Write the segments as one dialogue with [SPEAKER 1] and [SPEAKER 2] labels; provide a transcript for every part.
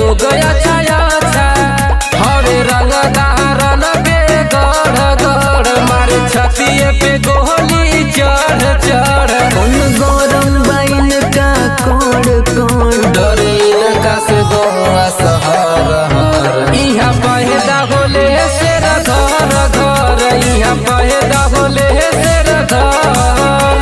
[SPEAKER 1] लोग अच्छा अच्छा हरे रंग दारन पे गढ़ गढ़ मारे छतिए पे गोली चढ़ चढ़
[SPEAKER 2] कौन गौरम बाइन का कौन कौन
[SPEAKER 1] डरे इनका से गोवा सहर हर इहाँ पैदा होले शेर घर घर इहाँ पैदा होले शेर घर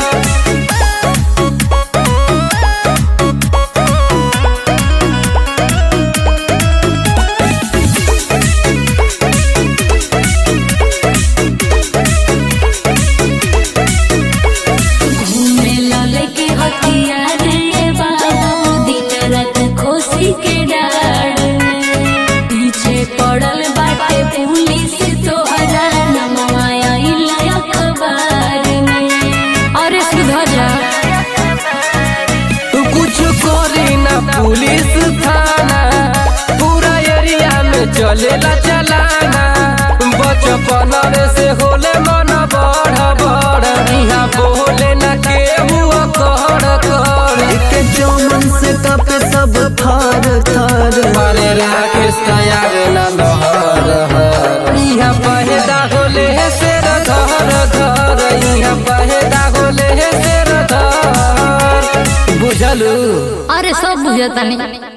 [SPEAKER 3] मेला लेके हथियार रे बाबू दिन रात खोसी के डार में। पीछे पड़ल बाटे पुलिस तोहरा नमवा आइल अखबार में अरे सुधर जा
[SPEAKER 1] तू कुछ करी ना पुलिस थाना पूरा एरिया में चलेला चलाना बचपन रे से होले मन बढ़ बढ़ इहाँ बोले ना केहू कहर कहर
[SPEAKER 2] के चौमन से कपे सब थर थर
[SPEAKER 1] मारे राकेश तैयार ना लहर हर इहाँ पहदा होले शेर धर धर इहाँ पहदा होले शेर धर बुझलू
[SPEAKER 3] अरे सब बुझता नहीं